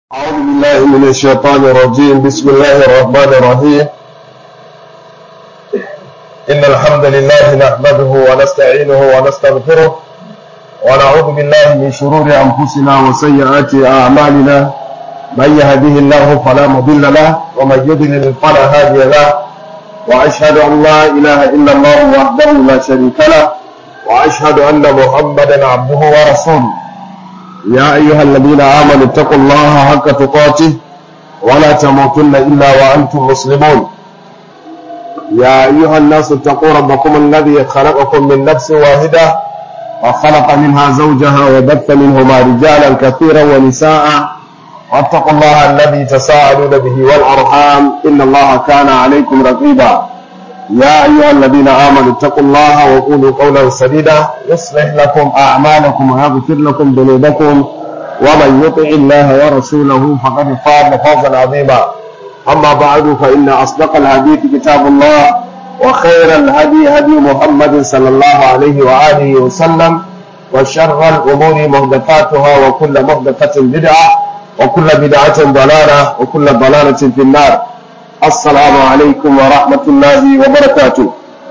أعوذ بالله من الشيطان الرجيم بسم الله الرحمن الرحيم إن الحمد لله نحمده ونستعينه ونستغفره ونعوذ بالله من شرور أنفسنا وسيئات أعمالنا من يهده الله فلا مضل له ومن يضلل فلا هادي له وأشهد أن لا إله إلا الله وحده لا شريك له وأشهد أن محمدا عبده ورسوله يا أيها الذين آمنوا اتقوا الله حق تقاته ولا تموتن إلا وأنتم مسلمون يا أيها الناس اتقوا ربكم الذي خلقكم من نفس واحدة وخلق منها زوجها وبث منهما رجالا كثيرا ونساء واتقوا الله الذي تساءلون به والأرحام إن الله كان عليكم رقيبا يا أيها الذين آمنوا اتقوا الله وقولوا قولا سديدا يصلح لكم أعمالكم ويغفر لكم ذنوبكم ومن يطع الله ورسوله فقد فاز فوزا عظيما أما بعد فإن أصدق الحديث كتاب الله وخير الهدي هدي محمد صلى الله عليه وآله وسلم وشر الأمور محدثاتها وكل محدثة بدعة وكل بدعة ضلالة وكل ضلالة في النار assalamu alaikum wa rahmatullahi wa barakatu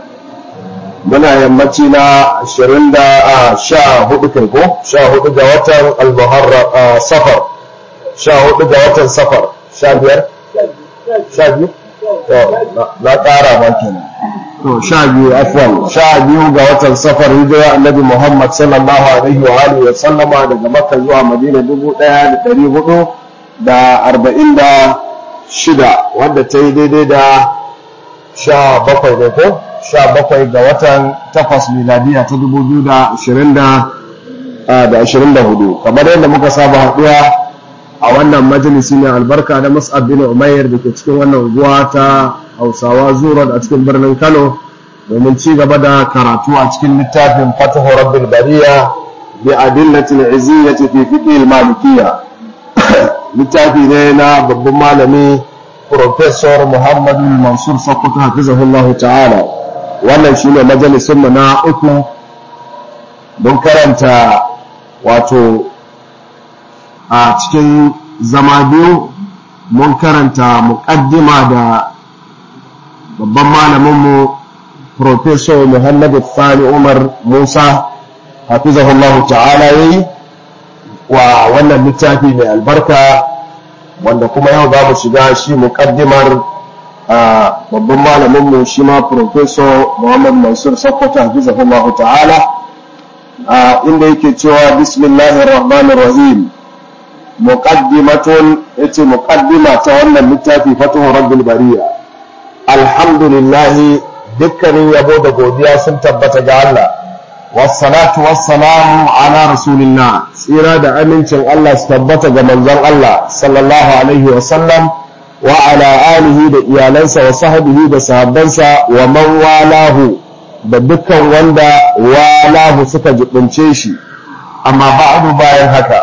muna yammaci na ashirin da sha hudu kai ko sha hudu ga watan al safar sha hudu ga watan safar sha biyar sha biyu na ƙara ma kenan to sha biyu afwan sha biyu ga watan safar hijira annabi muhammad sallallahu alaihi wa alihi wa sallama daga makka zuwa madina dubu ɗaya da ɗari hudu da arba'in da shida wadda ta yi daidai da sha bakwai ne ko sha bakwai ga watan takwas miladiya ta dubu biyu da ashirin da ashirin da hudu kamar yadda muka saba haɗuwa a wannan majalisi mai albarka na mus'ab bin umayyar da ke cikin wannan unguwa ta hausawa zuwa a cikin birnin kano domin ci gaba da karatu a cikin littafin fatahu rabbil bariya bi adillatil iziyyati fi fiqh al-malikiyya littafi ne na babban malami Professor Muhammadu Mansur Sokoto hafizahullahu ta'ala wannan shi ne majalisunmu na uku don karanta wato a cikin zama biyu mun karanta muƙaddima da babban malaminmu Professor Muhammadu Fani Umar Musa hafizahullahu ta'ala yayi wa wannan littafi mai albarka wanda kuma yau za mu shiga shi muƙaddimar babban malaminmu shi ma professor muhammad mansur sakkwato hafizahullah ta'ala inda yake cewa bismillahir rahmanir rahim muqaddimatun yace muqaddima ta wannan littafi fatuhu rabbil bariya alhamdulillah dukkanin yabo da godiya sun tabbata ga Allah wassalatu wassalamu ala rasulillah tsira da amincin Allah su tabbata ga manzon Allah sallallahu alaihi wa sallam wa ala alihi da iyalansa wa sahbihi da sahabbansa wa man walahu da dukkan wanda walahu suka jibince shi amma ba'du bayan haka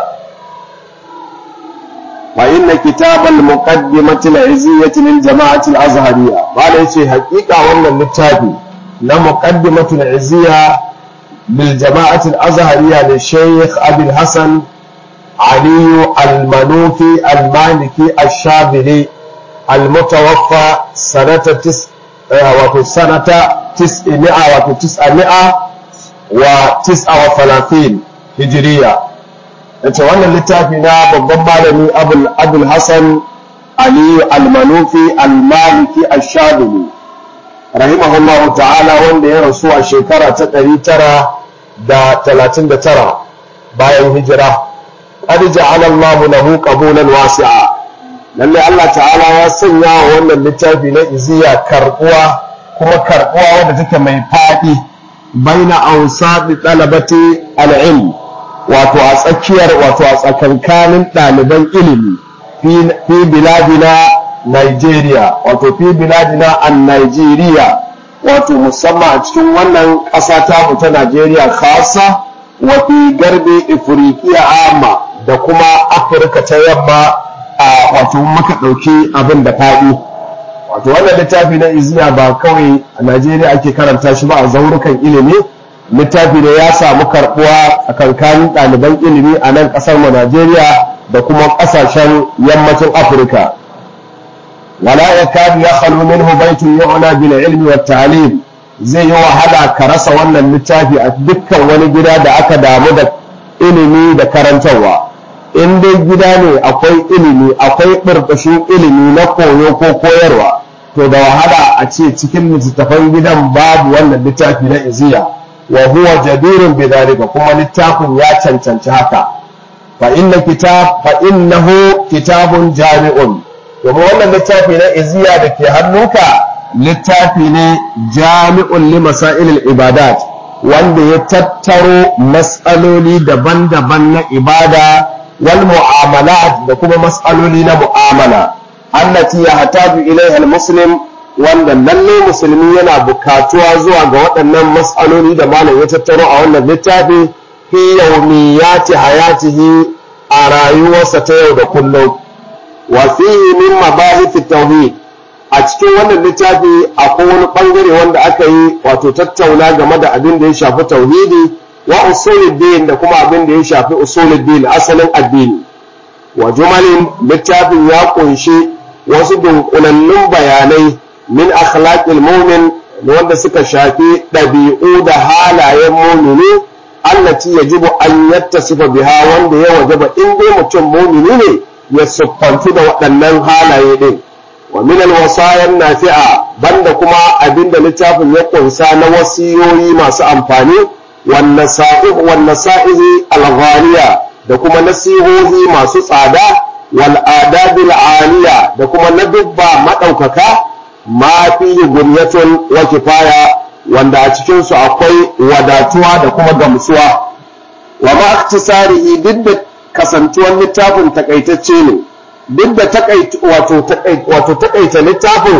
wa inna kitabal muqaddimati al-iziyyati lil jama'ati al-azhariyya bala yace hakika wannan littafi na muqaddimatul iziyya بالجماعة الأزهرية للشيخ أبي الحسن علي المنوفي المالكي الشاذلي المتوفى سنة تس سنة تسعمائة وتسعمائة وتسعة وثلاثين هجرية ita wannan littafi na babban malami abul hassan aliyu almanufi almaliki ashaduli rahimahullahu ta'ala wanda ya rasu a shekara ta ɗari tara da talatin da tara bayan hijira qad ja'ala Allahu lahu qabulan wasi'a lalle Allah ta'ala ya sanya wa wannan littafi na iziya karbuwa kuma karbuwa wanda take mai fadi baina awsadi talabati al-ilm wato a tsakiyar wato a tsakankanin ɗaliban ilimi fi biladina Nigeria wato fi biladina an Nigeria wato musamman a cikin wannan ƙasa ta ta Najeriya khasa wa fi garbi Ifriqiya amma da kuma Afirka ta yamma a wato muka ɗauki abin da faɗi wato wannan littafi na iziya ba kawai a Najeriya ake karanta shi ba a zaurukan ilimi littafi ne ya samu karɓuwa a kankanin ɗaliban ilimi a nan ƙasar mu Najeriya da kuma ƙasashen yammacin afirka wala ya kadu ya khalu minhu baitun yu'na bil ilmi wat ta'lim zai yi wahala ka rasa wannan littafi a dukkan wani gida da aka damu da ilimi da karantarwa in dai gida ne akwai ilimi akwai ɓarɓashin ilimi na koyo ko koyarwa to da wahala a ce cikin littattafan gidan babu wannan littafi na iziya wa huwa jadirun bi dhalika kuma littafin ya cancanci haka fa inna kitab fa innahu kitabun jami'un domin wannan littafi na iziya da ke hannunka littafi ne jami'un li masailil ibadat wanda ya tattaro matsaloli daban-daban na ibada wal mu'amalat da kuma matsaloli na mu'amala allati yahtaju ilaiha al-muslim wanda lalle musulmi yana bukatuwa zuwa ga waɗannan matsaloli da malam ya tattaro a wannan littafi fi yawmiyati hayatihi a rayuwarsa ta yau da kullum wa fihi min mabahith tauhid a cikin wannan littafi akwai wani bangare wanda aka yi wato tattauna game da abin da ya shafi tauhidi wa usuluddin da kuma abin da ya shafi usuluddin asalin addini wa jumalin littafin ya kunshi wasu dunkulallun bayanai min akhlaqil mu'min wanda suka shafi ɗabi'u da halayen mumini allati yajibu an yattasifa biha wanda ya wajaba in dai mutum mumini ne ya siffantu da waɗannan halaye din wa min alwasayan nafi'a banda kuma abinda littafin ya kunsa na wasiyoyi masu amfani wan nasa'ih wan nasa'ihi alghaliya da kuma nasihohi masu tsada wal adabil aliya da kuma nadubba madaukaka ma fihi gunyatun wa kifaya wanda a cikin su akwai wadatuwa da kuma gamsuwa wa ma iktisarihi duk da kasantuwar littafin takaitacce ne duk da wato takaita littafin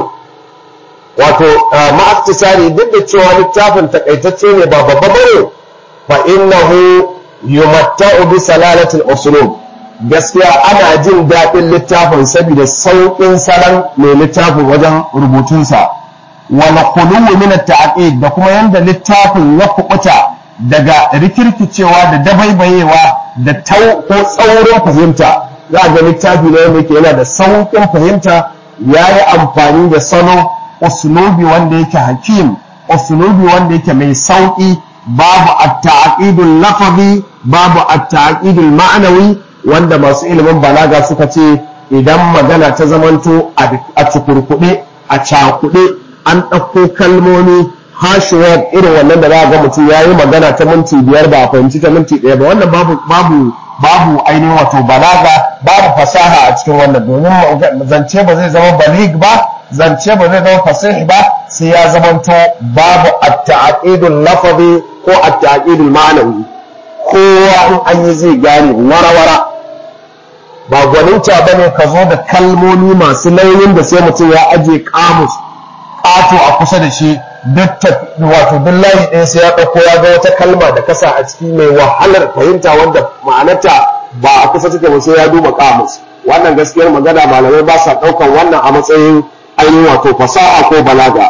wato ma'aktisari duk da cewa littafin takaitacce ne ba babba bane fa innahu yumatta'u bi salalatil usulub gaskiya ana jin daɗin littafin saboda sauƙin salon mai littafin wajen rubutunsa wala khuluwu min at-ta'qid da kuma yanda littafin ya kubuta daga rikirkicewa da dabaibayewa da tau ko tsaurin fahimta za a ga littafi ne wanda yake yana da sauƙin fahimta ya yi amfani da salo usulubi wanda yake hakim usulubi wanda yake mai sauƙi babu at-ta'qidul lafazi babu at-ta'qidul ma'anawi wanda masu ilimin balaga suka ce idan magana ta zamanto a cikurkuɗe a cakuɗe an ɗauko kalmomi hashuwar irin wannan da za a ga mutum ya yi magana ta minti biyar ba a fahimci ta minti ɗaya ba wannan babu babu babu ainihin wato balaga babu fasaha a cikin wannan domin zance ba zai zama balig ba zance ba zai zama fasih ba sai ya zamanto babu at-ta'qidul lafazi ko at-ta'qidul ma'anawi kowa in an yi zai gane warawara ba gwaninta bane ka zo da kalmomi masu nauyin da sai mutum ya aje kamus ƙato a kusa da shi wato duk layi ɗaya sai ya ɗauko ya ga wata kalma da kasa a ciki mai wahalar fahimta wanda ma'anarta ba a kusa take ba sai ya duba kamus wannan gaskiyar magana malamai ba sa ɗaukan wannan a matsayin ainihin wato fasaha ko balaga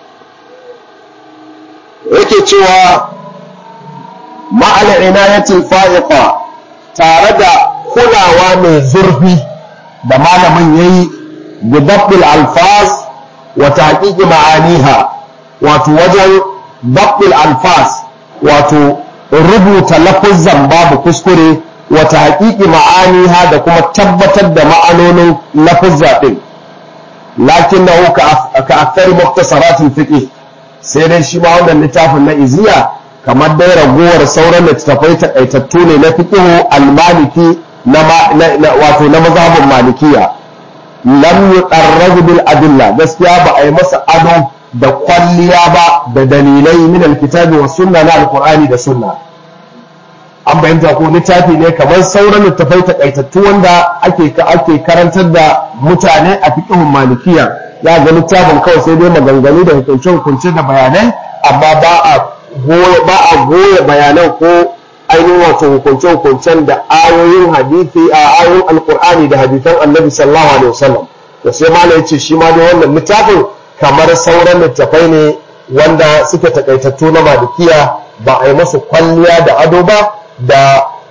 yake cewa ma'al inayatil fa'iqa tare da kulawa mai zurfi da malamin yayi bidabbil alfaz wa tahqiqi ma'aniha wato wajen dabbil alfas wato rubuta lafuzan babu kuskure wata haƙiƙi ma'aniha da kuma tabbatar da ma'anonin lafuzza ɗin lakin na ka akari muktasaratul fiqh sai dai shi ma wannan littafin na iziya kamar dai ragowar sauran littattafai takaitattu ne na fiqh al-maliki na wato na mazhabin malikiya lam yuqarrab bil adilla gaskiya ba a yi masa ado da kwalliya ba da dalilai min alkitabi wa sunna na alqur'ani da sunna an bayyanta ko littafi ne kamar sauran littafai takaitattu wanda ake ake karantar da mutane a fiqhun malikiya ya ga littafin kawai sai dai maganganu da hukunce hukunce da bayanai amma ba a goya ba a goya bayanan ko ainihin wato hukunce hukuncen da ayoyin hadisi a ayoyin alqur'ani da hadisan annabi sallallahu alaihi wasallam to sai malai yace shi ma dai wannan littafin kamar sauran littafai ne wanda suke takaitattu na malikiya ba a yi masu kwalliya da ado ba da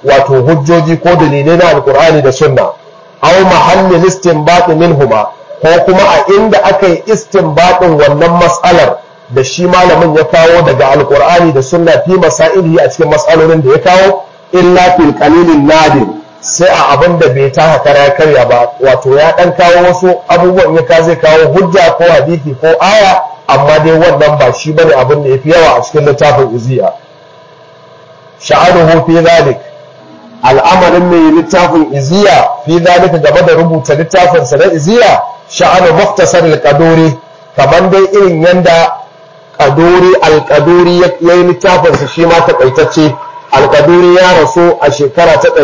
wato hujjoji ko dalilai na alkur'ani da sunna aw mahallin istinbat minhuma ko kuma a inda aka yi istinbatin wannan mas'alar da shi malamin ya kawo daga alkur'ani da sunna fi masailihi a cikin mas'alolin da ya kawo illa fil qalilin nadir sai a abin da bai taka kara karya ba wato ya dan kawo wasu abubuwan ya ka zai kawo hujja ko hadisi ko aya amma dai wannan ba shi bane abin da yafi yawa a cikin littafin iziya sha'anuhu fi zalik al'amarin mai littafin iziya fi zalika game da rubuta littafin sa na iziya sha'anu muftasar al-qaduri kaman dai irin yanda qaduri al-qaduri yayi littafin sa shi ma takaitacce al-qaduri ya rasu a shekara ta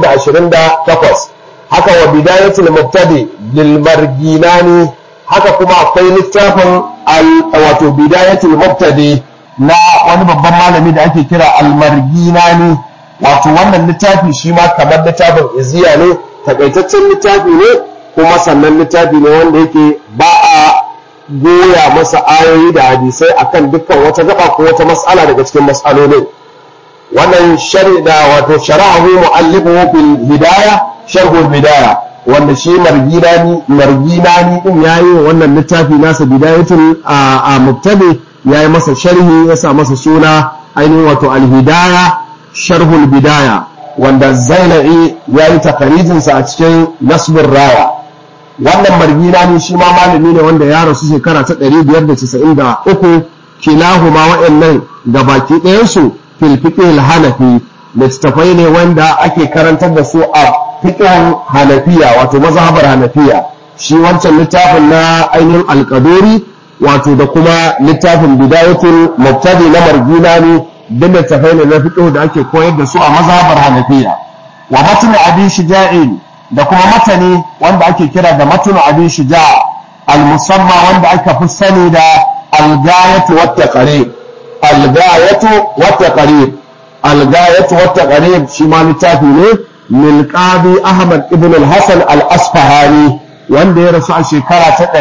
428 haka wa bidayatul mubtadi lil marginani haka kuma akwai littafin wato bidayatul mubtadi na wani babban malami da ake kira al-marginani wato wannan littafi shi ma kamar littafin iziya ne takaitaccen littafi ne kuma sannan littafi ne wanda yake ba a goya masa ayoyi da hadisai akan dukkan wata gaba ko wata mas'ala daga cikin mas'alolin wannan da wato shara'ahu mu'allifuhu fil hidaya sharhul bidaya wanda shi marginani marginani din yayi wannan littafi nasa bidayatul a mubtadi yayi masa sharhi ya sa masa suna ainihin wato al-hidaya sharhul bidaya wanda zaina'i ya yi takarijinsa a cikin nasbin raya wannan margina ne shi ma malami ne wanda ya rasu shekara ta 593 kilahuma wa'annan da baki ɗayansu fil fiqh hanafi littattafai ne wanda ake karantar da su a fiqhin hanafiya wato mazhabar hanafiya shi wancan littafin na ainihin alƙadori wato da kuma littafin bidayatul mubtadi na margina ne duk littafai ne na fiqh da ake koyar da su a mazhabar Hanafiya wa matnu abi shuja'in da kuma matani wanda ake kira da matnu abi shuja' al-musamma wanda aka fi sani da al-gayatu wat taqrib al-gayatu wat taqrib al-gayatu wat taqrib shi ma littafi ne min qadi Ahmad ibn al-Hasan al-Asfahani wanda ya rasu a shekara ta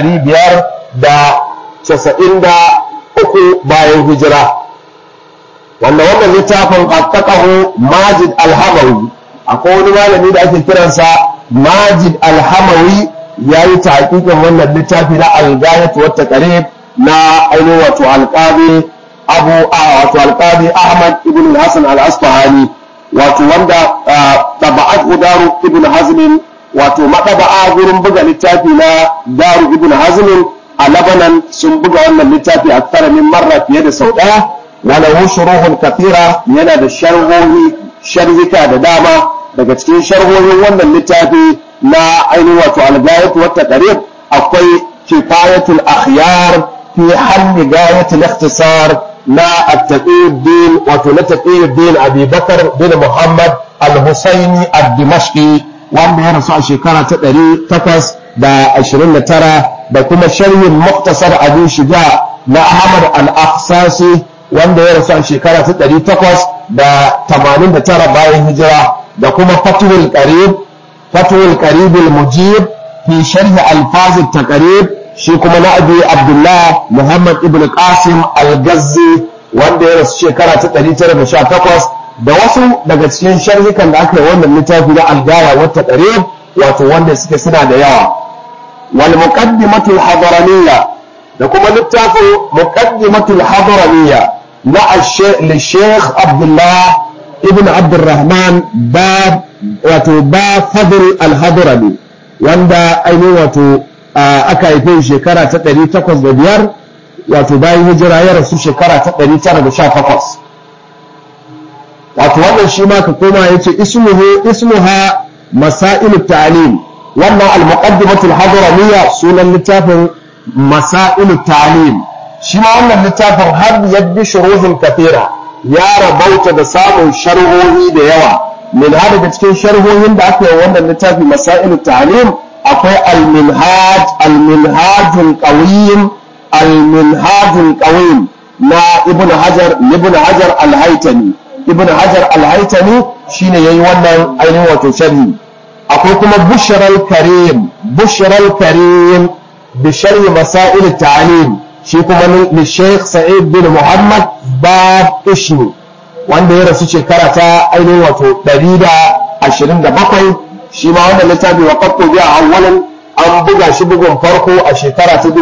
593 bayan hijira wanda wannan littafin qattaqahu Majid al-Hamawi akwai wani malami da ake kiransa Majid al-Hamawi yayi tahqiqin wannan littafi na al-Ghayat wa Taqrib na ainihin wato al-Qadi Abu wato al-Qadi Ahmad ibn al-Hasan al-Asfahani wato wanda taba'at Daru ibn Hazm wato madaba'a gurin buga littafi na Daru ibn Hazm a Lebanon sun buga wannan littafi a min marra fiye da sau ɗaya وله شروح كثيرة yana da sharhohi sharhika da dama daga cikin sharhohin wannan littafi na ainihin wato al-gayat wa taqrib akwai kifayatul akhyar fi hal gayatul ikhtisar na at-taqiyuddin wato na taqiyuddin Abi Bakar bin Muhammad al-Husaini ad-Dimashqi wanda ya rasu a shekara ta 829 da kuma sharhin muktasar Abi Shuja na Ahmad al-Akhsasi wanda ya rasu a shekara ta ɗari takwas da tamanin da tara bayan hijira da kuma fatuwul qarib fatuwul qarib mujib fi sharhi alfaz taqrib shi kuma na abi abdullah muhammad ibn qasim al-gazzi wanda ya rasu shekara ta ɗari tara da sha takwas da wasu daga cikin sharhikan da aka yi wannan littafi na algaya wa taqrib wato wanda suke suna da yawa wal muqaddimatul hadaraniyya da kuma littafin muqaddimatul hadaraniyya na Sheikh Abdullah ibn Abdurrahman ba wato ba Fadl al-Hadrami wanda ainihin wato aka haife shekara ta 805 wato bayan hijira ya rasu shekara ta 918 wato wannan shi ma ka koma yace ismuhu ismuha masailu ta'lim wannan al-muqaddimatu al-hadramiyya sunan littafin masailu ta'lim shi ma wannan littafin har yadda shuruhin kafira ya rabauta da samun sharhohi da yawa min har daga cikin sharhohin da aka yi wannan littafi masailu ta'lim akwai al-minhaj al-minhajul qawim al-minhajul qawim na ibn hajar ibn hajar al-haytami ibn hajar al-haytami shine yayi wannan ainihin wato sharhi akwai kuma bushral karim bushral karim bi sharhi masail ta'lim shi kuma ni Sheikh Sa'id bin Muhammad Bab Ishni wanda ya rasu shekara ta ainihin wato 127 shi ma wannan littafi wa qattu bi awwalan an buga shi bugun farko a shekara ta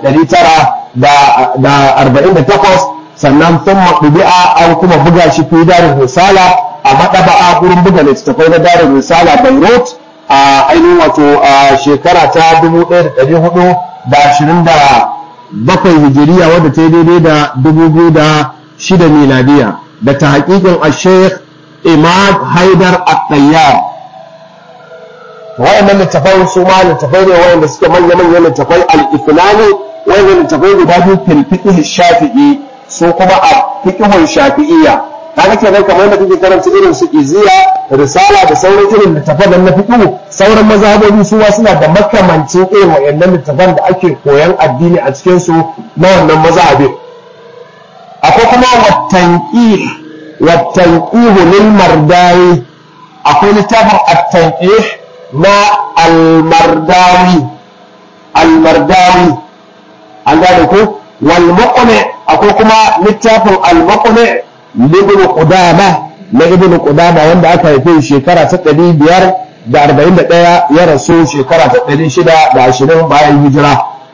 1948 sannan sun maɗubi'a an kuma buga shi fi darin risala a maɗaba'a gurin buga littattafai na darin risala beirut a ainihin wato a shekara ta 1427 hijiriya wadda ta yi daidai da 2006 miladiya da ta haƙiƙin a sheikh imad haidar at-tayyar wayannan littafai su ma littafai ne wayanda suke manya-manyan littafai al-ifnani wayannan littafai guda biyu fil fiqh shafi'i su kuma a fiqhun shafi'iyya kaga kenan kamar yadda kake karanta irin su iziya risala da sauran irin littafan na fiqh sauran mazhabobi su ma suna da makamancin irin wayannan littafan da ake koyan addini a cikin su na wannan mazhabin akwai kuma watanqih watanqih lil mardawi akwai littafin at-tanqih na al-mardawi al-mardawi an gane ko wal muqni akwai kuma littafin al-muqni ibn qudama na ibn qudama wanda aka haife shekara ta 541 ya rasu shekara ta 620 bayan hijira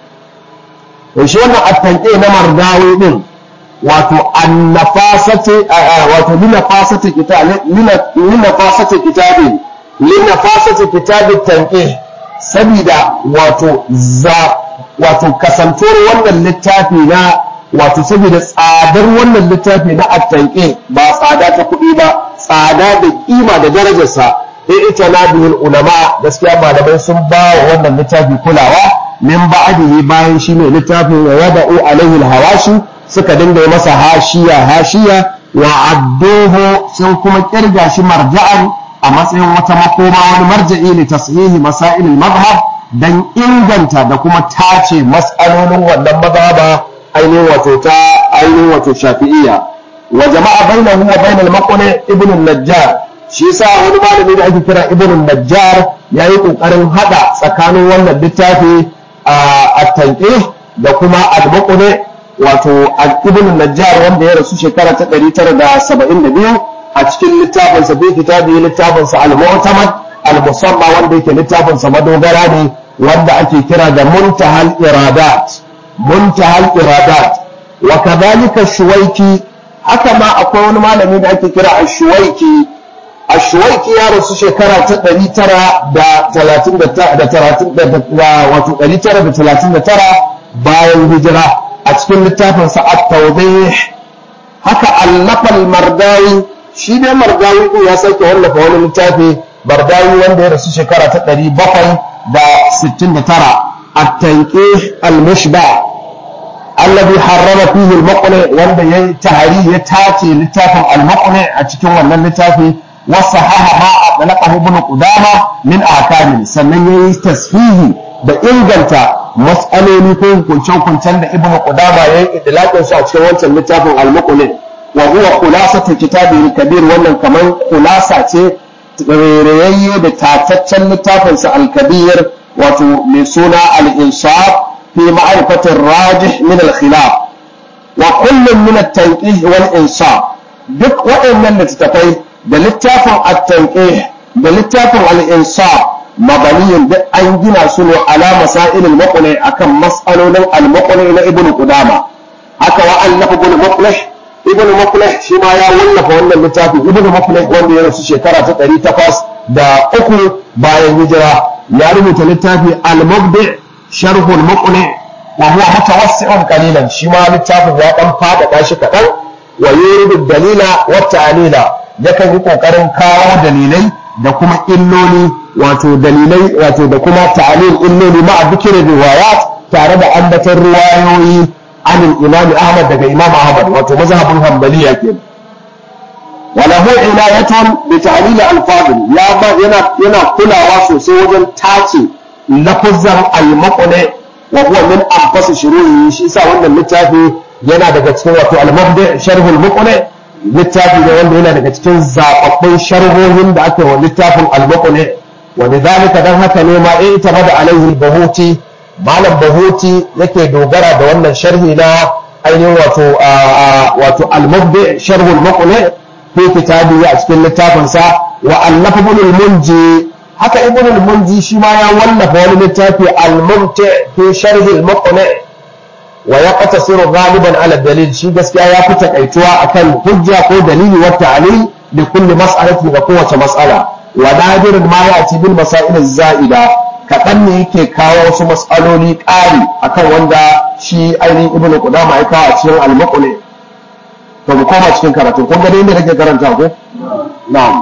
to shi wannan at-tanqih na mardawi din wato annafasati wato linafasati kitabi linafasati kitabi linafasati kitabi tanqih sabida wato za wato kasantuwar wannan littafi na wato saboda tsadar wannan littafi na at-tanqih ba tsada ta kuɗi ba tsada da kima da darajarsa sai ita na bihul ulama gaskiya malamai sun ba wa wannan littafi kulawa min ba'dihi bayan shi ne littafin wa wada'u alaihi al-hawashi suka dinga yi masa hashiya hashiya wa adduhu sun kuma kirga shi marja'an a matsayin wata makoma wani marja'i li tashihi masail al-madhhab dan inganta da kuma tace mas'alolin wannan mazhaba ainihin wato ta ainihin wato shafi'iyya wa jama'a bainahu wa bainal maqni ibn an-najjar shi yasa wani malami da ake kira ibn an-najjar yayi kokarin hada tsakanin wannan littafi a tanqih da kuma al-maqni wato ibn najjar wanda ya rasu shekara ta 972 a cikin littafin sa bi kitabi littafin sa al-mu'tamad al-musamma wanda yake littafin sa madogara ne wanda ake kira da muntahal iradat muntahal iradat wa kadhalika shuwaiki haka ma akwai wani malami da ake kira ash-shuwaiki ash-shuwaiki ya rasu shekara ta 939 wato 939 bayan hijira a cikin littafin sa at-tawdih haka allafal mardawi shi ne mardawi din ya sake wallafa wani littafi mardawi wanda ya rasu shekara ta 769 at-tanqih al-mushba alladhi harrama fihi al-muqni wanda yayi tahari ya tace littafin al-muqni a cikin wannan littafi wasahaha ma adlaqahu ibn qudama min ahkamin sannan yayi tasfihi da inganta mas'aloli ko hukunce-hukuncen da ibnu qudama ya yi idlaqin su a cikin wancan littafin al-muqnin wa huwa khulasatu kitabi al-kabir wannan kamar khulasa ce rayayye da tataccen littafin sa al-kabir wato mai suna al-insaf fi ma'rifati ar-rajih min al-khilaf wa kullun min at-tanqih wal insaf duk waɗannan littattafai da littafin at-tanqih da littafin al-insaf mabaniyin duk an gina su ne ala masail al-muqni akan mas'alolin al-muqni na ibnu qudama haka wa allafa ibnu muqlih ibnu muqlih shi ma ya wallafa wannan littafi ibnu muqlih wanda ya rasu shekara ta 800 da uku bayan hijira ya rubuta littafi al-mubdi sharh al-muqni wa huwa mutawassi'un qalilan shi ma littafin ya dan fada shi kadan wa yuridu dalila wa ta'lila yakan yi kokarin kawo dalilai da kuma illoli wato dalilai wato da kuma ta'alil illoli ma bikirin riwayat tare da ambaton riwayoyi anil imam ahmad daga imam ahmad wato mazhabin hanbaliya ke wala hu inayatun bi ta'lil al-fadil ya ba yana yana kulawa sosai wajen tace lafazan al-maqni wa huwa min anfas shuruhi shi sa wannan littafi yana daga cikin wato al-mabdi sharh al-muqni littafi ne wanda yana daga cikin zababbun sharhohin da aka yi wa littafin al-muqni ولذلك dan haka ne ma in ita da alaihi bahuti malam bahuti yake dogara da wannan sharhi na ainihin wato wato al-mubdi sharh al-muqni fi kitabi a cikin littafinsa wa allafa ibn al-munji haka ibn al-munji shi ma ya wallafa wani littafi al-mumti fi sharh al-muqni wa yaqtasiru ghaliban ala dalil shi gaskiya ya fi takaituwa akan hujja ko dalili wa ta'lil li kulli mas'alatin ga kowace mas'ala wa nadirun ma ya'ti bil masail az-za'ida kaɗan ne yake kawo wasu mas'aloli ƙari akan wanda shi ainihin ibnu qudama ya kawo a cikin al-muqni to mu koma cikin karatu kun ga dai inda kake karanta ko na'am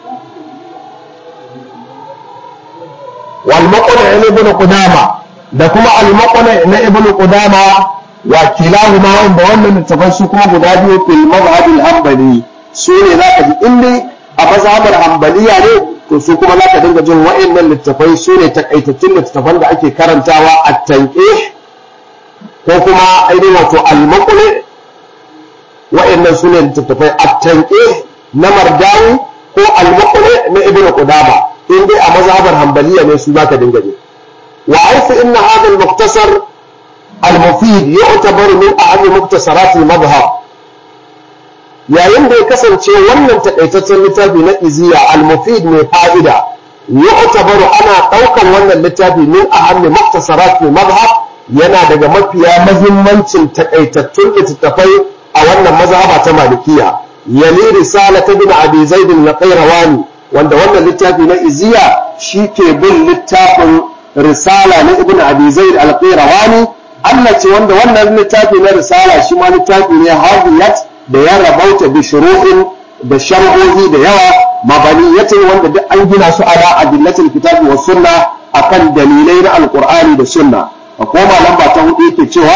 wal muqni na ibnu qudama da kuma al muqni na ibnu qudama wa kilahuma wanda wannan littafai su kuma guda biyu fil mazhab al hanbali su ne zaka ji in dai a mazhabar hanbaliya ne to su kuma zaka dinga jin wa'annan littafai su ne takaitattun littafan da ake karantawa a tanqih ko kuma ainihin wato al muqni wa'annan su ne littattafai at-tanqih na mardawi ko al-muqni na ibnu qudama in dai a mazhabar hanbaliya ne su zaka dinga ji wa aifa inna hadha al-mukhtasar al-mufid yu'tabar min ahli muktasarat al-madhhab yayin da ya kasance wannan takaitaccen littafi na iziya al-mufid mai fa'ida yu'tabaru ana daukan wannan littafi min ahli muktasarat al-madhhab yana daga mafiya mahimmancin takaitattun littattafai a wannan mazhaba ta malikiya yali risala ta bin abi zaid al-qayrawani wanda wannan littafi na iziya shi ke bin littafin risala na ibn abi zaid al-qayrawani Allah ce wanda wannan littafi na risala shi ma littafi ne hadiyat da ya rabauta bi shuru'in da sharhohi da yawa mabaniyatin wanda duk an gina su ala adillatil kitabi was sunna akan dalilai na alqur'ani da sunna a koma lamba ta hudu yake cewa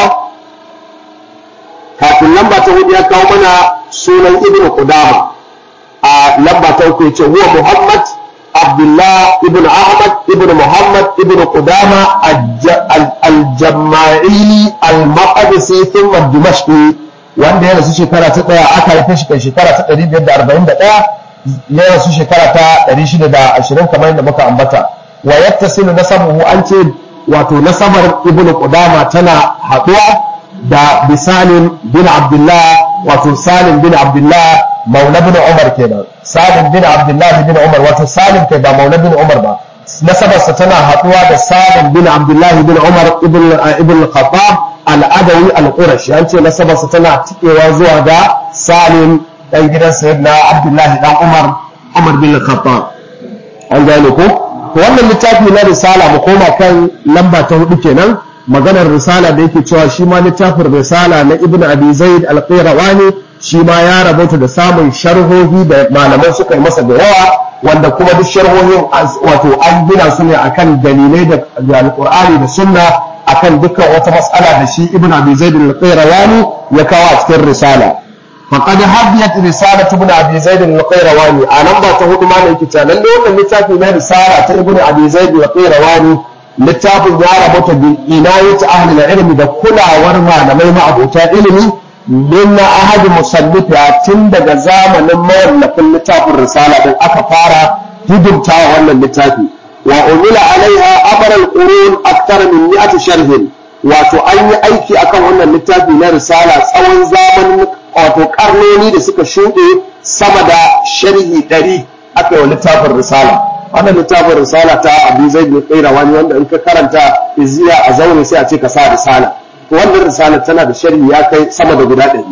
kafin lamba ta hudu ya kawo mana sunan ibn qudama a lamba ta uku yace huwa muhammad abdullah ibn ahmad ibn muhammad ibn qudama al-jamma'i al-maqdisi thumma dimashqi wanda ya rasu shekara ta daya aka haife shi kan shekara ta 541 ya rasu shekara ta 620 kamar yadda muka ambata wa yattasilu nasabuhu an ce wato nasabar ibn qudama tana haduwa da bisalim bin abdullah wato salim bin abdullah maula bin umar kenan salim bin abdullah bin umar wato salim kai ba maula bin umar ba nasabarsa tana haɗuwa da salim bin abdullah bin umar ibn ibn khattab al-adawi al-qurashi an ce nasabarsa tana tikewa zuwa ga salim dan gidan sayyidina abdullah dan umar umar bin khattab an gane ko wannan littafi na risala mu koma kan lamba ta hudu kenan maganar risala da yake cewa shi ma littafin risala na ibn abi zaid al-qayrawani shi ma ya rabauta da samun sharhohi da malaman suka yi masa da yawa wanda kuma duk sharhohin wato an gina su ne akan dalilai da alqur'ani da sunna akan dukkan wata mas'ala da shi ibn abi zaid al-qayrawani ya kawo a cikin risala faqad hadiyat risalatu ibn abi zaid al-qayrawani a nan ba ta hudu ma ne yake cewa lalle wannan littafi na risala ta ibn abi zaid al-qayrawani littafin ya rabata bi inayati ahli ilmi da kulawar malamai ma'abota ilimi min na ahadi musallifa tun daga zamanin mawallafin littafin risala din aka fara hidimta wannan littafi wa umila alaiha abar al-qurun akthar min mi'ati sharhin wato an yi aiki akan wannan littafi na risala tsawon zamanin wato karnoni da suka shuɗe sama da sharhi ɗari aka yi wa littafin risala wannan littafin risala ta abu zai bin wani wanda in ka karanta iziya a zaune sai a ce ka sa risala to wannan risala tana da sharhi ya kai sama da guda ɗari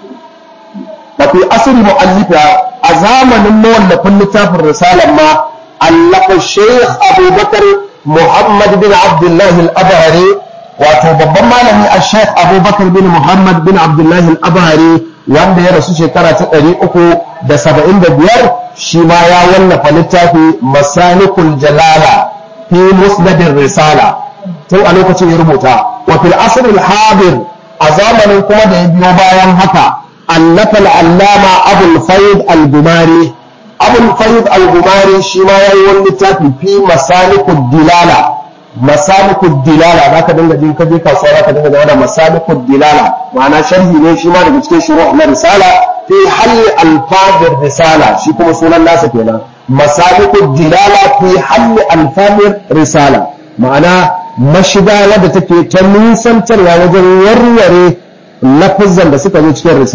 wa fi asri mu'allifa a zamanin mawallafin littafin risalar ma allafa shaykh abubakar muhammad bin abdullah al-abhari wato babban malami a shaykh abubakar bin muhammad bin abdullah al-abhari wanda ya rasu shekara ta ɗari uku da saba'in da biyar shi ma ya wallafa littafi masalikul jalala fi musnadin risala tun a lokacin ya rubuta wa fil asr al hadir a zamanin kuma da ya biyo bayan haka allafa al allama abul fayd al gumari abul fayd al gumari shi ma yayi wani littafi fi masalikud dilala masalikud dilala zaka dinga jin kaje kasuwa zaka dinga da masalikud dilala ma'ana sharhi ne shi ma daga cikin shuru' na risala fi halli alfazir risala shi kuma sunan nasa kenan masalikud dilala fi halli alfazir risala ma'ana mashiga wadda take ta nisantarwa wajen warware lafazan da suka zo cikin risala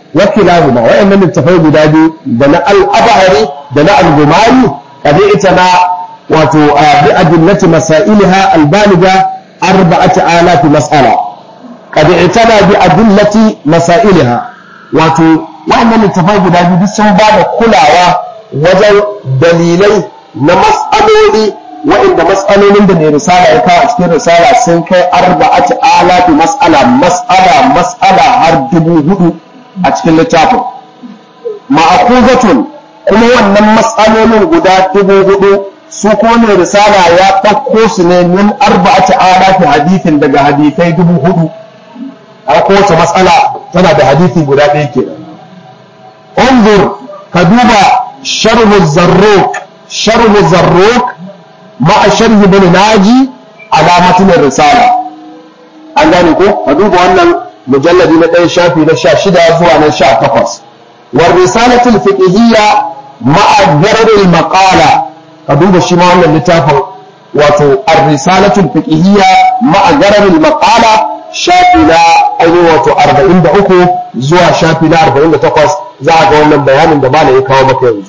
wa kilahuma wa'annan littafai guda biyu da na al-abhari da na al-gumari kadi ita na wato bi adillati masailiha al-baliga arba'ati alaf mas'ala kadi ita na bi adillati masailiha wato wa'annan littafai guda biyu sun ba da kulawa wajen dalilai na mas'aloli wa'inda mas'alolin da mai risala ya kawo a cikin risala sun kai arba'ati alafi mas'ala mas'ala mas'ala har dubu hudu a cikin littafin ma'akuzatun kuma wannan mas'alolin guda dubu hudu su kuma mai risala ya ɗauko su ne min arba'ati alafi hadithin daga hadithai dubu hudu a kowace mas'ala tana da hadithi guda ɗaya kenan انظر كدوبا شرح الزروق شرح الزروق مع شرح بن ناجي على متن الرسالة an gane ko ka duba wannan mujalladi na ɗaya shafi na sha shida zuwa na sha takwas war risalatul fiqhiyya ma'a gararin maqala ka duba shi ma wannan littafin wato ar-risalatul fiqhiyya ma'a gararin maqala shafi na ainihin wato 43 zuwa shafi na 48 za a ga wannan bayanin da malam ya kawo maka yanzu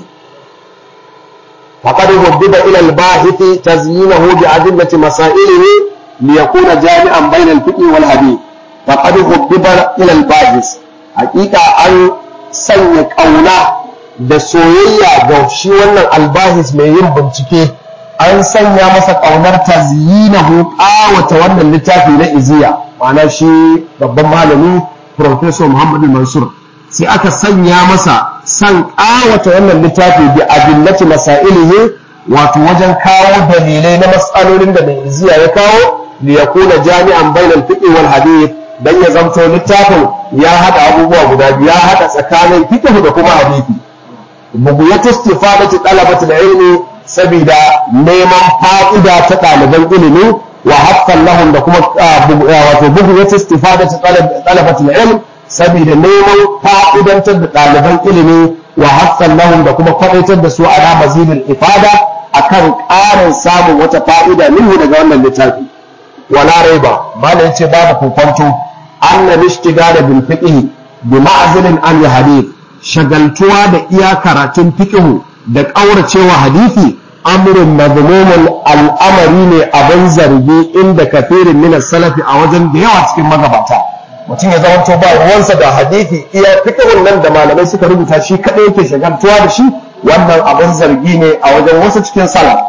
faqad hubbiba ila al-bahith tazyinahu bi adillati masailihi liyakuna jami'an bayna al-fiqh wal hadith faqad hubbiba ila al-bahith haqiqa an sanya kauna da soyayya ga shi wannan albahis mai yin bincike an sanya masa kaunar tazyinahu qawata wannan littafi na iziya ma'ana shi babban malami professor Muhammad Mansur sai aka sanya masa san ƙawata wannan littafi bi adillati masailihi wato wajen kawo dalilai na matsalolin da mai iziya ya kawo li yakuna jami'an bainal fiqh wal hadith dan ya zanto littafin ya hada abubuwa guda biyu ya hada tsakanin fiqh da kuma hadisi bugu ya istifadati talabati ilmi saboda neman fa'ida ta ɗaliban ilimi wa haqqan lahum da kuma wato bugu ya istifadati talabati ilmi saboda neman fa'idantar da ɗaliban ilimi wa haqqan lahum da kuma kwadaitar da su ala mazilil ifada akan ƙarin samun wata fa'ida minhu daga wannan littafi wala raiba malam ce babu kokonto anna lishtigala bil fiqh bi ma'zilin an hadith shagaltuwa da iya karatun fiqh da ƙauracewa hadisi amrun mazmumun al'amari ne abin zargi inda kafirin min salafi a wajen da yawa cikin magabata mutum ya zama ba ruwansa da hadisi iya fiqhun nan da malamai suka rubuta shi kadai yake shagaltuwa da shi wannan abin zargi ne a wajen wasu cikin salaf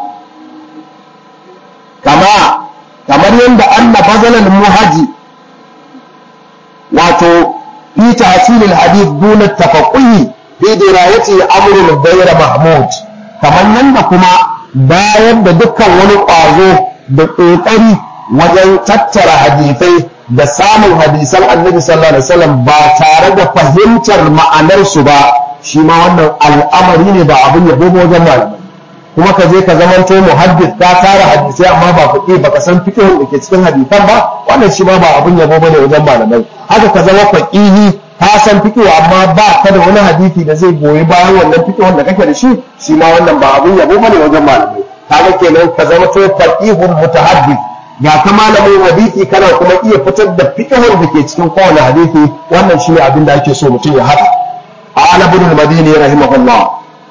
kama kamar yadda anna bazalal muhaji wato fi tahsilil hadith duna tafaqquhi fi dirayati amrun ghayra mahmud kamar yadda kuma bayan da dukkan wani ƙwazo da ƙoƙari wajen tattara hadisai da samun hadisan annabi sallallahu alaihi wasallam ba tare da fahimtar ma'anarsu ba shi ma wannan al'amari ne ba abin yabo ba wajen malamai kuma ka je ka zamanto muhaddis ka tara hadisai amma ba fiqi ba ka san fiqhin da ke cikin hadisan ba wannan shi ma ba abin yabo bane wajen malamai haka ka zama faqihi ka san fiqh amma ba ka da wani hadisi da zai goyi bayan wannan fiqhun da kake da shi shi ma wannan ba abin yabo bane wajen malamai kaga kenan ka zama to faqihun mutahaddith ga ka malamin hadisi kana kuma iya fitar da fiqhun da ke cikin kowane hadisi wannan shine abin da ake so mutum ya haɗa ala ibn al-madini rahimahullah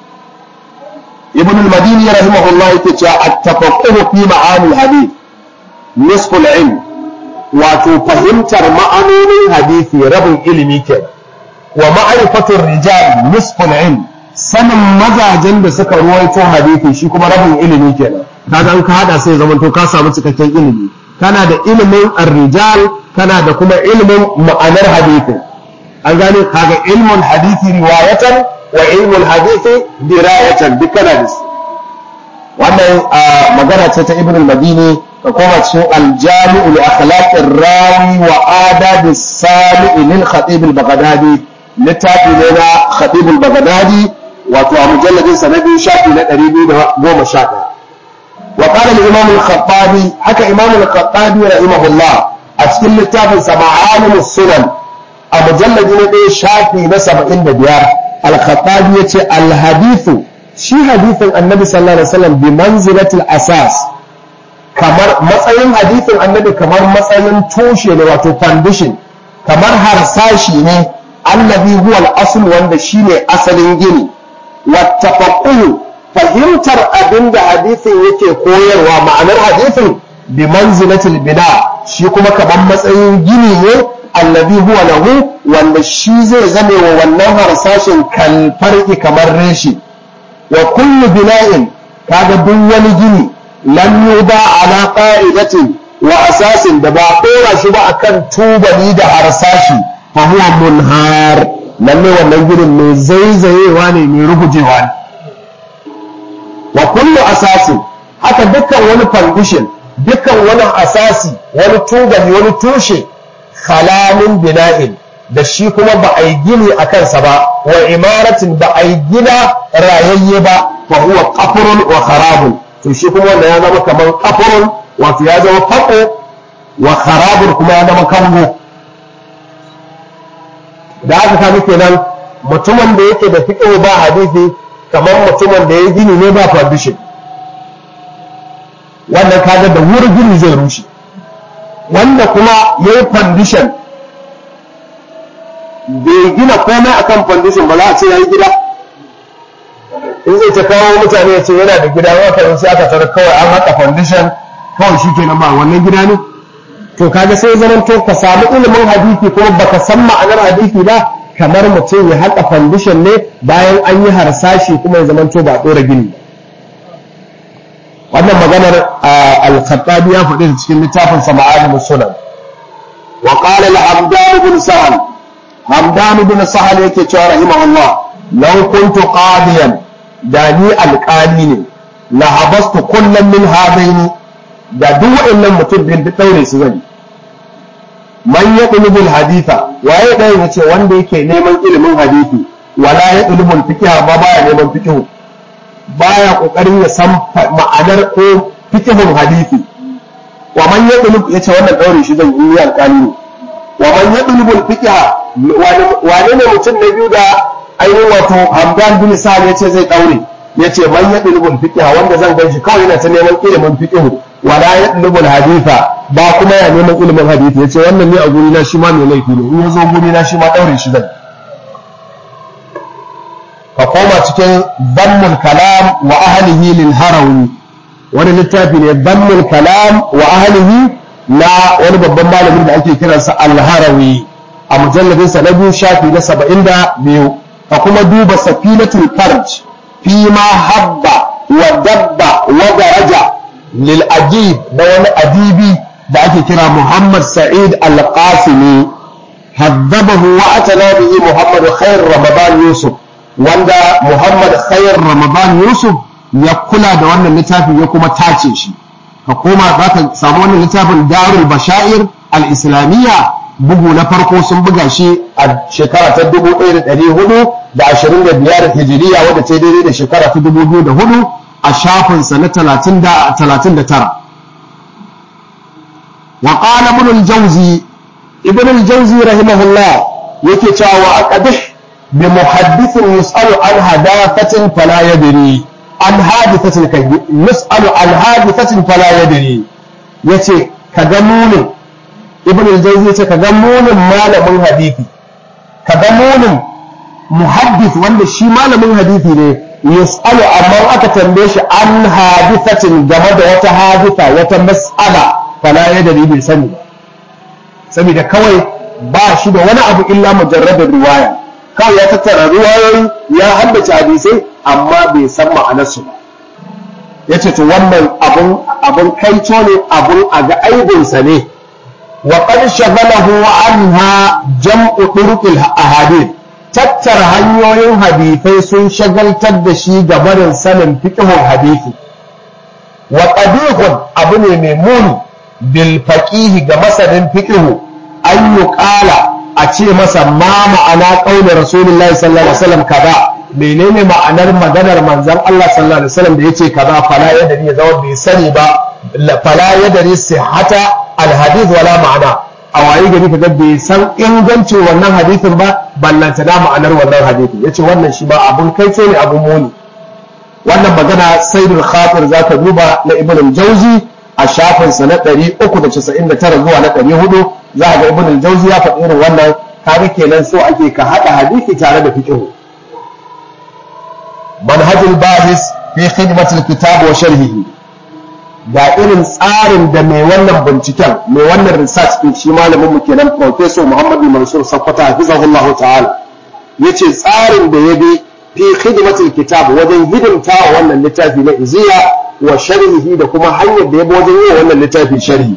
ibn al-madini rahimahullah yake cewa at-tafaqquh fi ma'ani al-hadith nisfu al-ilm wato fahimtar ma'anonin hadisi rabin ilimi ke wa ma'rifatur rijal nisfu al-ilm sanin mazajen da suka ruwaito hadisi shi kuma rabin ilimi kenan kaga an ka hada sai zaman to ka samu cikakken ilimi kana da ilimin ar-rijal kana da kuma ilimin ma'anar hadisi an gane kaga ilmun hadisi riwayatan wa ilmun hadisi dirayatan duk kana da su wannan magana ce ta ibn al-madini ka koma cikin al-jami'u li akhlaqir rawi wa adab as-sami' lil khatib al-baghdadi littafi ne na khatib al-baghdadi wato a mujalladin sa na biyu shafi na 211 wa qala al-imam al-khattabi haka imam al-khattabi rahimahullah a cikin littafin sa ma'alim sunan a mujalladi na ɗaya shafi na 75 al-khattabi yace al-hadithu shi hadithin annabi sallallahu alaihi wasallam bi manzilatil asas kamar matsayin hadithin annabi kamar matsayin tushe ne wato foundation kamar harsashi ne allazi huwa al-asl wanda shine asalin gini wa tafaqquh fahimtar abinda hadisin yake koyarwa ma'anar hadisin bi manzilatil bina shi kuma kaman matsayin gini ne allazi huwa lahu wanda shi zai zame wa wannan harsashin kalfarki kamar reshi wa kullu bina'in kaga duk wani gini lam yuba ala qa'idatin wa asasin da ba dora shi ba akan tubali da harsashi fa huwa munhar lalle wannan ginin mai zaizayewa ne mai rugujewa ne wa kullu asasin haka dukkan wani foundation dukkan wani asasi wani tubali wani tushe khalamin bina'in da shi kuma ba a yi gini a kansa ba wa imaratin ba a yi gina rayayye ba fa huwa qafrun wa kharabun to shi kuma wanda ya zama kamar qafrun wato ya zama fako wa kharabun kuma ya zama kango da aka kaga kenan mutumin da yake da fiqh ba hadisi kamar mutumin da ya gini ne ba foundation wannan kaga da wuri gini zai rushe wanda kuma ya yi foundation bai gina komai akan foundation ba za a ce ya yi gida in zai ta kawo mutane ya ce yana da gida wata sai aka tara kawai an haka foundation kawai shi kenan ba wannan gida ne to kaga sai zaman to ka samu ilimin hadisi kuma baka san ma'anar hadisi ba kamar mutum ya haka foundation ne bayan an yi harsashi kuma ya zaman to ba dora gini wannan maganar al-khattabi ya faɗi cikin littafin sa ma'alim sunan wa qala al-hamdan ibn sahal hamdan ibn sahal yake cewa rahimahullah law kuntu qadiyan da ni alƙali ne la habastu kullum min hadaini da duk waɗannan mutum bin da daure su zan man ya ɗulubul haditha waye ɗaya ya ce wanda yake neman ilimin hadisi wala ya ɗulubul fikiha ba baya neman fikihu baya ƙoƙarin ya san ma'anar ko fikihun hadisi wa man ya ɗulub ya ce wannan ɗaure shi zan yi alƙali ne wa man ya ɗulubul fikiha wane ne mutum na biyu da ainihin wato hamdan bin sa'ad ya ce zai ɗaure ya ce man ya ɗulubul fikiha wanda zan gan shi kawai yana ta neman ilimin fikihu wala ya ɗulubul haditha ba kuma ya neman ilimin hadisi ya ce wannan ne a guri na shi ma mai laifi ne in ya zo guri na shi ma ɗaure shi zan ka koma cikin dammul kalam wa ahlihi lil harawi wani littafi ne dammul kalam wa ahlihi na wani babban malamin da ake kiransa al-harawi a mujalladinsa na biyu shafi na saba'in da biyu ka kuma duba safinatul farj fi ma habba wa dabba wa daraja lil adib da wani adibi da ake kira Muhammad Sa'id Al-Qasimi haddabahu wa atana bihi Muhammad Khair Ramadan Yusuf wanda Muhammad Khair Ramadan Yusuf ya kula da wannan littafin ya kuma tace shi ka koma za ka samu wannan littafin Darul Bashair Al-Islamiyya bugu na farko sun buga shi a shekara ta 1425 Hijiriya wadda ta daidai da shekara ta 2004 a shafinsa na 39 وقال ابن الجوزي ابن الجوزي رحمه الله yake cewa wa aqadih bi muhaddithin yus'alu an hadathatin fala yadri an hadithatin kai yus'alu an hadithatin fala yadri yace kaga munin ibn al-jawzi yace kaga munin malamin hadisi kaga munin muhaddith wanda shi malamin hadisi ne yus'alu amma aka tambaye shi an hadithatin game da wata haditha wata mas'ala fala ya dari bai sani ba saboda kawai ba shi da wani abu illa mujarradar riwaya kawai ya tattara riwayoyi ya haddace hadisai amma bai san ma'anarsu ba yace to wannan abun abun kaito ne abun a ga aibinsa ne wa qad shaghalahu anha jam'u turuqil ahadith tattara hanyoyin hadisai sun shagaltar da shi ga barin sanin fiqhun hadisi wa qadihun abu ne mai muni bilfaƙihi ga masanin fiƙihu an yi ƙala a ce masa ma ma'ana ƙaunar rasulullahi sallallahu alaihi wasallam kaza menene ma'anar maganar manzon Allah sallallahu alaihi wasallam da yace kaza fala yadri ya zama bai sani ba fala yadri sihhata alhadith wala ma'ana a waye gari kaga bai san ingancin wannan hadithin ba ballanta da ma'anar wannan hadithin yace wannan shi ba abun kai ne abun muni wannan magana sayyidul khatir zaka duba na ibn jauzi a shafinsa na 399 zuwa na 400 za a ga ibn al-jawzi ya faɗi irin wannan kaga kenan so ake ka haɗa hadisi tare da fiqh manhajul bahis fi khidmatil kitab wa sharhihi ga irin tsarin da mai wannan binciken mai wannan research din shi malamin mu kenan professor Muhammadu Mansur Sakkwata hafizahullah ta'ala yace tsarin da ya bi fi khidmatil kitab wajen hidimta wa wannan littafi na iziya wa sharhihi da kuma hanyar da ya bi wajen yi wannan littafi sharhi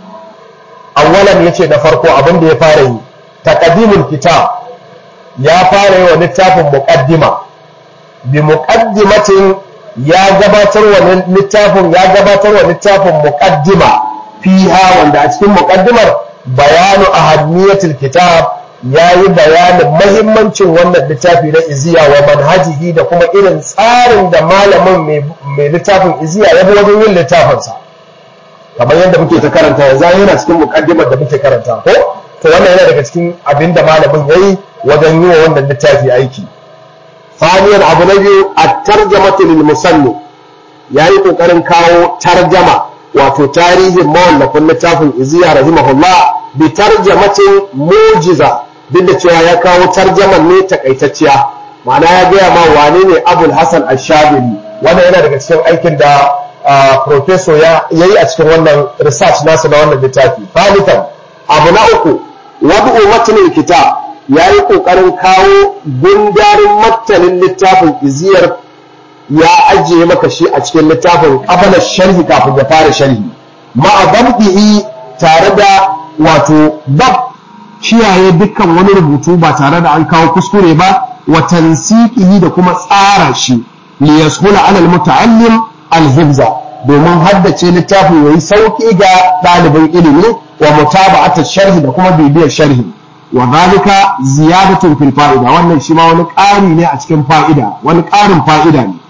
awwalan yace da farko abin da ya fara yi taqdimul kitab ya fara yi wa littafin muqaddima bi muqaddimatin ya gabatar wa littafin ya gabatar wa littafin muqaddima fiha wanda a cikin muqaddimar bayanu ahammiyatul kitab yayi bayanin mahimmancin wannan littafi na iziya wa manhajihi da kuma irin tsarin da malamin mai littafin iziya ya bi wajen yin littafinsa kamar yadda muke ta karanta yanzu yana cikin muqaddimar da muke karanta ko to wannan yana daga cikin abin da malamin yayi wajen yi wa wannan littafi aiki ثانيا abu na biyu at-tarjamatu lil musannif yayi kokarin kawo tarjama wato tarihin mawallafin littafin iziya rahimahullah bi tarjamatin mujiza duk da cewa ya kawo tarjaman ne takaitacciya ma'ana ya gaya ma wane ne abul hasan ash-shabiri wannan yana daga cikin aikin da professor ya yayi a cikin wannan research nasa na wannan littafi thalithan abu na uku wad'u matnil kitab ya yi ƙoƙarin kawo gundarin martanin littafin iziyar ya ajiye maka shi a cikin littafin ƙabalar sharhi kafin ya fara sharhi ma'azabdihi tare da wato bab kiyaye dukkan wani rubutu ba tare da an kawo kuskure ba wa tansiqihi da kuma tsara shi li yashula alal muta'allim al-hifza domin haddace littafin yayi sauki ga ɗalibin ilimi wa mutaba'at sharhi da kuma bibiyar sharhi wa zalika ziyadatun fil fa'ida wannan shi ma wani ƙari ne a cikin fa'ida wani ƙarin fa'ida ne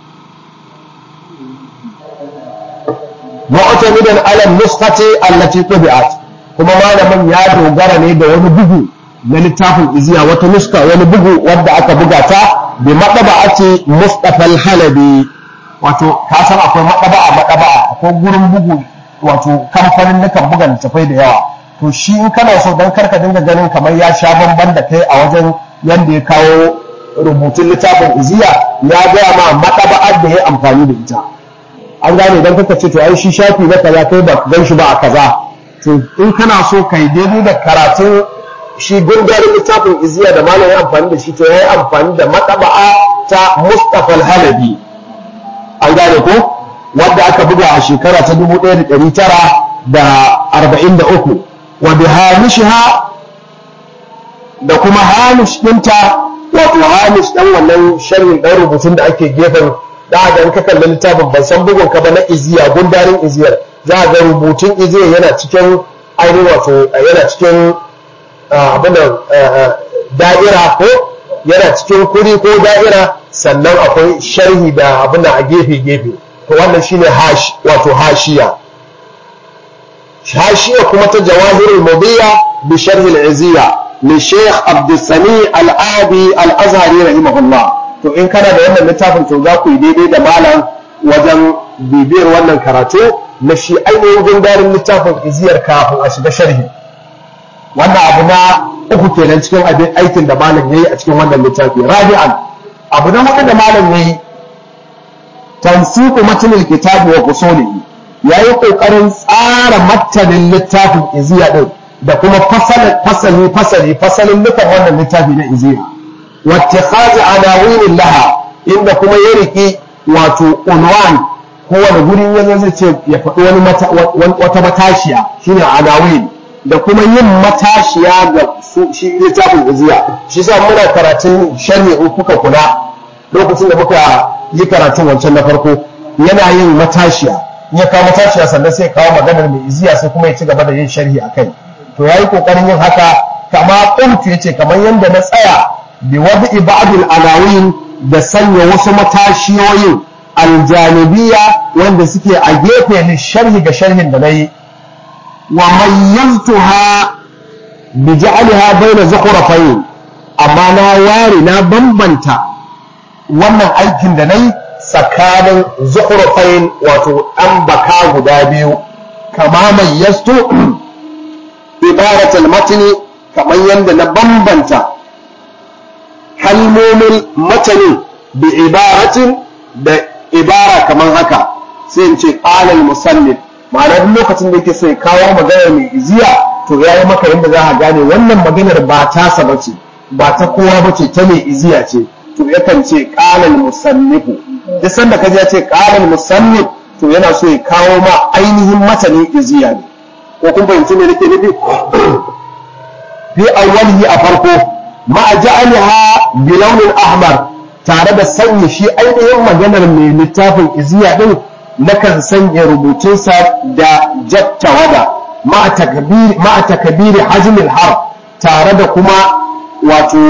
mu'tamidan ala nuskhati allati tubi'at kuma malamin ya dogara ne da wani bugu na littafin iziya wata nuska wani bugu wadda aka buga ta bi madaba'ati Mustafa al-Halabi wato ka san akwai madaba'a madaba'a akwai gurin bugu wato kamfanin nukan buga littafai da yawa to shi in kana so don karka dinga ganin kamar ya sha bamban da kai a wajen yadda ya kawo rubutun littafin iziya ya gaya ma maɗaba'ar da ya amfani da ita an gane don kaka ce to ai shi shafi na kaza kai ba gan shi ba a kaza to in kana so kai daidai da karatun shi gundarin littafin iziya da malam ya amfani da shi to ya yi amfani da maɗaba'a ta mustapha halabi an gane ko wadda aka buga a shekara ta dubu ɗaya da ɗari tara da arba'in da uku wa bi hamishiha da kuma hamish ɗinta wato hamish ɗan wannan sharhin ɗan rubutun da ake gefen da ga ka kalli littafin ban san bugun ka ba na iziya gundarin iziyar za ga rubutun iziyar yana cikin ainihin wato yana cikin abin da'ira ko yana cikin kuri ko da'ira sannan akwai sharhi da abin a gefe gefe to wannan shine hash wato hashiya hashiya kuma ta jawahirul mudiya bi sharh al-iziya li Sheikh Abdul Sami Al-Abi Al-Azhari rahimahullah to in kana da wannan littafin to za ku yi daidai da malam wajen bibiyar wannan karatu na shi ainihin gundarin littafin iziyar kafin a shiga sharhi wannan abu na uku kenan cikin abin aikin da malam yayi a cikin wannan littafi rabi'an abu na hudu da malam yayi tansiku matnil kitabi wa usulihi yayi kokarin tsara matanin littafin iziya din da kuma fasali fasali fasalin nufin wannan littafi na iziya wattikhazi anawinin laha inda kuma ya riki wato unwan kowane guri ya zai ce ya faɗi wani wata matashiya shine anawin da kuma yin matashiya ga shi littafin iziya shi sa muna karatun sharhi in kuka kula lokacin da muka yi karatun wancan na farko yana yin matashiya ya kawo matashiya sannan sai kawo maganar mai iziya sai kuma ya ci gaba da yin sharhi a kai to ya yi ƙoƙarin yin haka kama ƙuntu ya ce kamar yadda na tsaya bi wadi ba'dul alawin da sanya wasu matashiyoyin aljanibiya wanda suke a gefe ne sharhi ga sharhin da na yi wa mayyaztuha bi ja'alha bayna zukhrafayn amma na ware na bambanta wannan aikin da nayi tsakanin zukhrafayn wato an baka guda biyu kama mayyastu ibarat al-matn kamar kamar yadda na bambanta kalmomin matanin bi ibaratin da ibara kamar haka sai in ce qalal musannif ma'ana duk lokacin da yake so ya kawo maganar mai iziya to ya yi maka yadda za a gane wannan maganar ba tasa ba ce ba ta kowa ba ce ta mai iziya ce to yakan ce qalal musannifu duk sanda ka ya ce qalal musannif to yana so ya kawo ma ainihin matanin iziya ne ko kun fahimci me nake nufi fi awwalihi a farko ma ja'alaha bi launin ahmar tare da sanya shi ainihin maganar mai littafin iziya din nakan sanya rubutunsa da jattawada ma takabiri hajmil har tare da kuma wato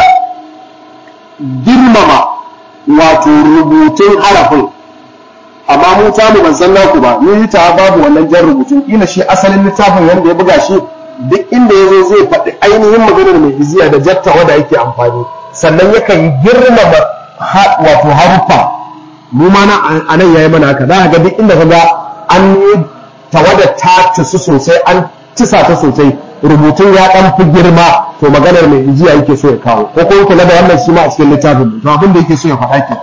girmama wato rubutun harafin amma mu ta mu ban san naku ba ni ta babu wannan jan rubutun kila shi asalin littafin wanda ya buga shi duk inda ya zo zai faɗi ainihin maganar mai iziya da jattawada yake amfani sannan yakan yi girmama wato haruffa mu ma a nan yayi mana haka za ga duk inda ka ga an yi tawada ta tisu sosai an tisa ta sosai rubutun ya dan fi girma to maganar mai ijiya yake so ya kawo ko kuma kula da wannan shi ma a cikin littafin to abin da yake so ya faɗa ke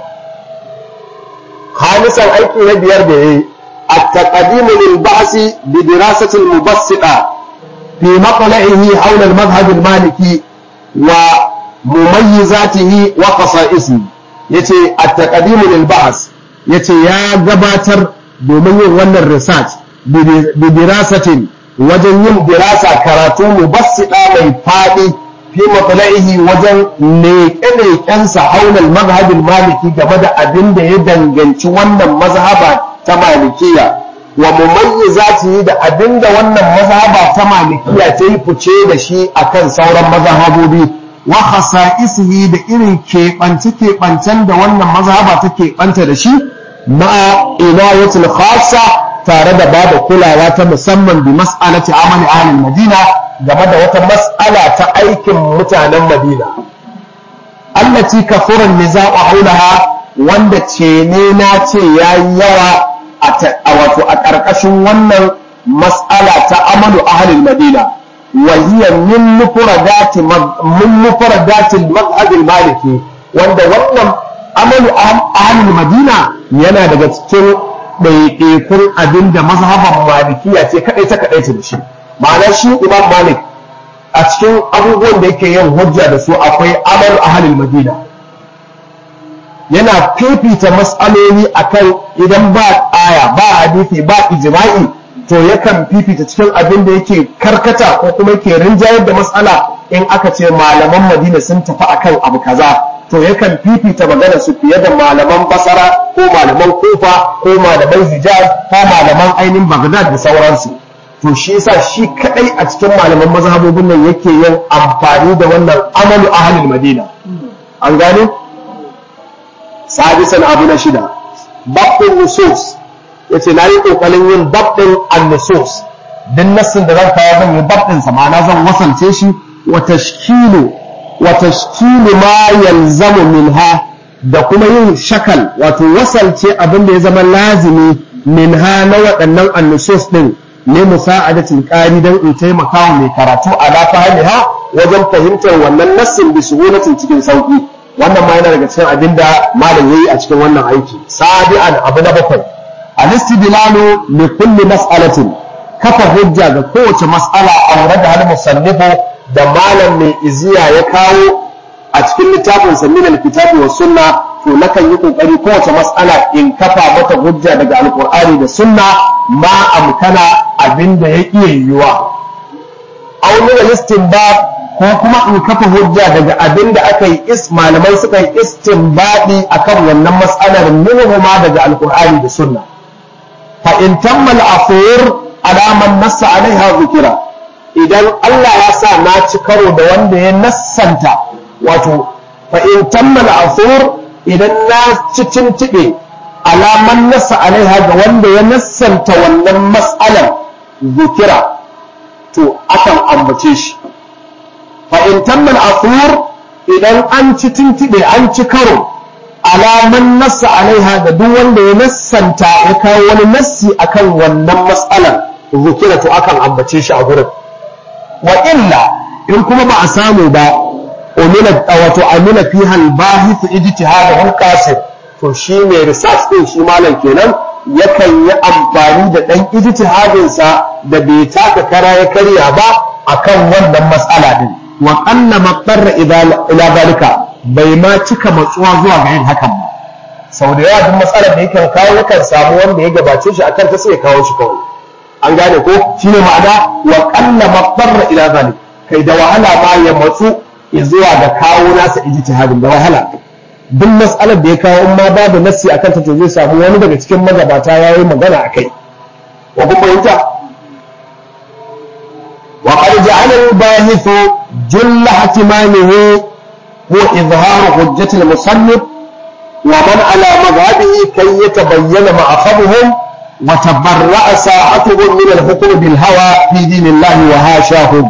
khamisan aiki na biyar da yayi at-taqdim lil ba'si bi dirasati al-mubassita fi maqla'ihi hawla al-madhhab al-maliki wa mumayyizatihi wa khasa'isihi yace at-taqdimu lil ba'as yace ya gabatar domin yin wannan research bi dirasatin wajen yin dirasa karatu mubassida mai fadi fi matlaihi wajen leƙe-leƙensa haulal mazhabin maliki game da abin da ya danganci wannan mazhaba ta malikiya wa mumayyizatihi da abin da wannan mazhaba ta malikiya ta yi fice da shi akan sauran mazhabobi wa khasa'isihi da irin keɓance-keɓancen da wannan mazhaba ta keɓanta da shi ma'a inayatul khassa tare da bada kulawa ta musamman bi mas'alati amali ahlul madina game da wata mas'ala ta aikin mutanen madina allati kafuran nizaqu haulaha wanda ce ne na ce yayi yawa a wato a ƙarƙashin wannan mas'ala ta amalu ahlul madina وهي من مفردات من مفردات المذهب المالكي wanda wannan amalu ahlul madina yana daga cikin ɗaiɗaikun abin da mazhaban malikiya ce kaɗai ta kaɗai da shi ma'ana shi imam malik a cikin abubuwan da yake yin hujja da su akwai amalu ahlul madina yana fifita mas'aloli akan idan ba aya ba hadisi ba ijma'i to yakan fifita cikin abin da yake karkata ko kuma yake rinjayar da matsala in aka ce malaman madina sun tafi akan abu kaza to yakan fifita magana su fiye da malaman basara ko malaman kufa ko malaman hijaz ko malaman ainihin bagdad da sauransu to shi yasa shi kadai a cikin malaman mazhabobin nan yake yin amfani da wannan amalu ahlul madina an gane sadisan abu na shida babbin nusus ya ce na yi ƙoƙarin yin babɗin annusos duk nassin da zan kawo zan yi babɗinsa ma'ana zan wasance shi wa tashkilu wa tashkilu ma yalzamu minha da kuma yin shakal wato wasalce abin da ya zama lazimi minha na waɗannan annusos ɗin ne musa'adatul qari dan in taimaka wa mai karatu ala fahimha wajen fahimtar wannan nassin bi suhulatin cikin sauki wannan ma yana daga cikin abin da malam yayi a cikin wannan aiki sabi'an abu na bakwai al-istidlalu li kulli mas'alatin kafa hujja ga kowace mas'ala aure da hal musannifu da malam mai iziya ya kawo a cikin littafin sa min al-kitabi was sunna to nakan yi kokari kowace mas'ala in kafa mata hujja daga alqur'ani da sunna ma amkana abinda ya iya yiwuwa aw min al-istinbat ko kuma in kafa hujja daga abinda aka yi is malamai suka yi istinbadi akan wannan mas'alar minhuma daga alqur'ani da sunna fa in tamma al-afur ala man nassa alaiha zikira idan Allah ya sa na ci karo da wanda ya nassanta wato fa in tamma al-afur idan na ci tintibe alaman nassa alaiha ga wanda ya nassanta wannan mas'alar zikira to akan ambace shi fa in tamma al-afur idan an ci tintibe an ci karo alaman nassa alaiha da duk wanda ya nassanta ya kawo wani nassi akan wannan mas'alar zikira to akan ambace shi a gurin wa illa in kuma ba a samu ba umila wato amila fi hal bahith ijtihadahu qasir to shi ne research din shi malam kenan yakan yi amfani da dan ijtihadin sa da bai taka kara ya karya ba akan wannan mas'ala din wa qalla maqarra ila zalika bai ma cika matsuwa zuwa ga yin hakan ba sau da yawa duk matsalar da yake kawo yakan samu wanda ya gabace shi akan ta sai ya kawo shi kawai an gane ko shine ma'ana wa qalla maqarra ila zalika kai da wahala ma ya matsu zuwa ga kawo nasa ijtihadin da wahala duk mas'alar da ya kawo in ma babu nassi akan ta to zai samu wani daga cikin magabata yayi magana akai wa kun fahimta wa qad ja'ala al-bahith jull ihtimamihi huwa izhar hujjati al-musannif wa man ala madhhabihi kay yatabayyana ma'akhadhuhum wa tabarra'a sa'atuhum min al-hukm bil hawa fi dinillahi wa hashahum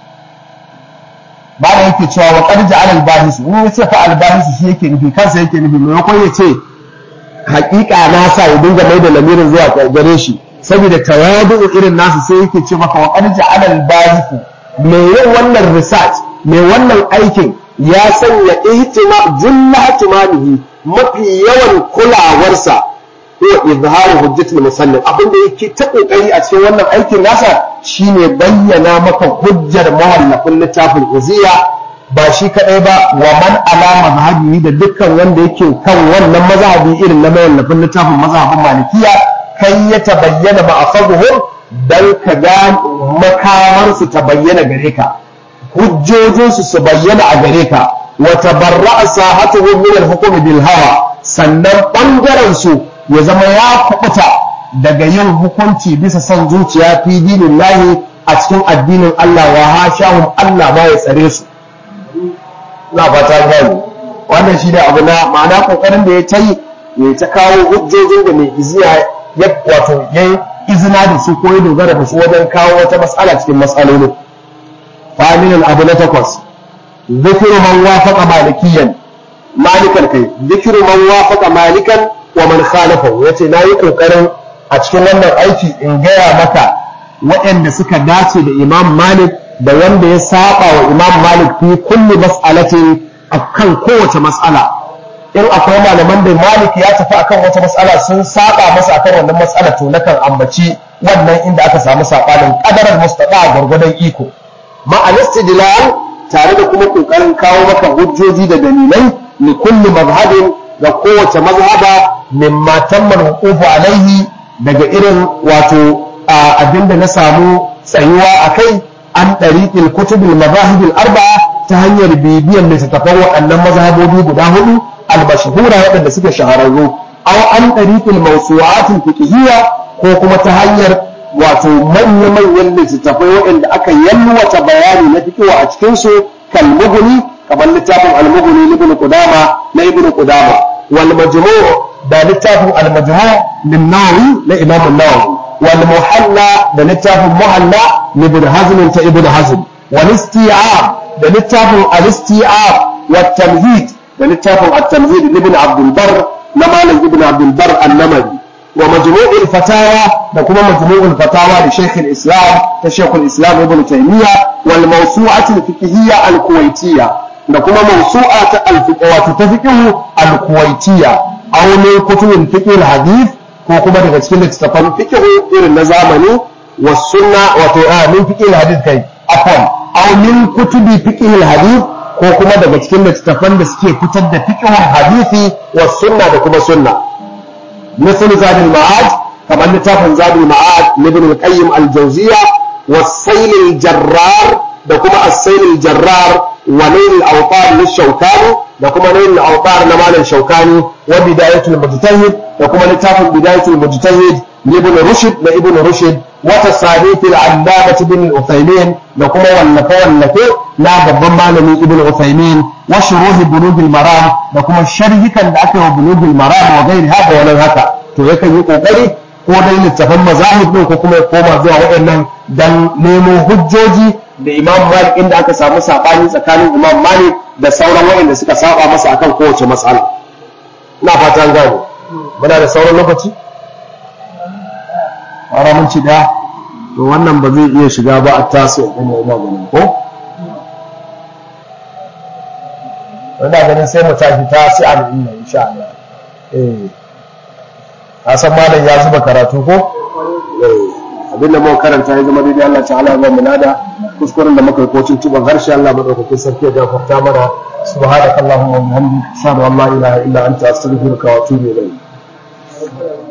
ba da yake cewa wa qad ja'ala al-bahis in ya ce fa al-bahis shi yake nufi kansa yake nufi maimakon ya ce haƙiƙa na sa ya dinga mai da lamirin zuwa gare shi saboda tawadu irin nasu sai yake ce maka wa qad ja'ala al-bahis mai yin wannan research mai wannan aikin ya sanya ihtima julla ihtimamihi mafi yawan kulawarsa ko izharu hujjatul musannif abinda yake ta kokari a cikin wannan aikin nasa shine bayyana maka hujjar mawallafin littafin uziya ba shi kadai ba wa man ala mazhabi da dukkan wanda yake kan wannan mazhabi irin na mawallafin littafin mazhabin malikiya kai ya tabayyana ma'afazuhum dan ka ga makamar su ta bayyana gare ka hujjojin su su bayyana a gare ka wa tabarra'a sahatuhum min al-hukm bil hawa sannan bangaren su ya zama ya kubuta daga yin hukunci bisa son zuciya fi dinin lahi a cikin addinin Allah wa hashahum Allah ma ya tsare su na fata gani wannan shi da abu na ma'ana kokarin da ya ta yi ya ta kawo hujjojin da mai iziya ya wato ya izina da su ko ya dogara da su wajen kawo wata matsala cikin matsaloli familin abu na takwas zikiru man wafaqa malikiyan malikan kai zikiru man wafaqa malikan wa man khalafahu yace nayi kokarin a cikin wannan aiki in gaya maka waɗanda suka dace da Imam Malik da wanda ya saba wa Imam Malik fi kulli mas'alatin akan kowace mas'ala in akwai malaman da Malik ya tafi akan wata mas'ala sun saba masa akan wannan mas'ala to nakan ambaci wannan inda aka samu sabanin qadarar mustaqa gurgudan iko ma al-istidlal tare da kuma kokarin kawo maka hujjoji da dalilai li kulli mazhabin ga kowace mazhaba mimma tamman hukufu alaihi daga irin wato abinda na samu tsayuwa a kai an ɗariƙil kutubul mazahibil arba'a ta hanyar bibiyan littattafan waɗannan mazhabobi guda hudu al-mashhura waɗanda suke shahararru aw an ɗariƙil mawsu'atil fiqhiyya ko kuma ta hanyar wato manya-manyan littattafai waɗanda aka yalwata bayani na fiqh a cikin su kalmuguni kamar littafin al-mughni ibn qudama na ibn qudama wal majmu' da littafin al-majmu' min nawawi na imam an-nawawi wal muhalla da littafin muhalla na ibn hazm ta ibn hazm wal isti'ab da littafin al-isti'ab wa tamhid da littafin at-tamhid ibn abd al-barr na malam ibn abd al-barr an-namari wa majmu' al-fatawa da kuma majmu' al-fatawa da shaykh al-islam ta shaykh al-islam ibn taymiyyah wal mawsu'at al-fiqhiyya al-kuwaitiyya da kuma mawsu'a ta al-fiqh wato ta fiqh al-kuwaitiyya aw min kutubin fiqh al-hadith ko kuma daga cikin littattafan fiqh irin na zamani wa sunna wato a min fiqh al-hadith kai afwan aw min kutubi fiqh al-hadith ko kuma daga cikin littattafan da suke fitar da fiqh al-hadithi wa sunna da kuma sunna مثل زاد المعاد كما لتافن زاد المعاد لابن القيم الجوزية والسيل الجرار دكما السيل الجرار ونيل الأوطار للشوكاني دكما نيل الأوطار نمال الشوكاني وبداية المجتهد دكما لتافن بداية المجتهد لابن رشد لابن رشد وتصاريف العلامة بن العثيمين دكما والنفو والنفو لا بضمان من ابن العثيمين وشروح بلوغ المرام دكما الشرح كان دعكه بلوغ المرام وغير هذا ولا هذا to yakan yi kokari ko dai littafan mazahib din ko kuma ya koma zuwa waɗannan dan nemo hujjoji da Imam Malik inda aka samu sabani tsakanin Imam Malik da sauran waɗanda suka saba masa akan kowace matsala ina fata an gane muna da sauran lokaci fara mun ci da to wannan ba zai iya shiga ba a taso ɗin Imam ko ina ganin sai mu tashi ta si al'inna insha Allah eh a san malam ya zuba karatu ko eh abin da muka karanta ya zama daidai Allah ta'ala ya mu nada kuskuren da muka yi ko tuntuban harshe Allah madaukakin sarki ya gafarta mana subhanakallahumma wa bihamdika ashhadu an la ilaha illa anta astaghfiruka wa atubu ilayk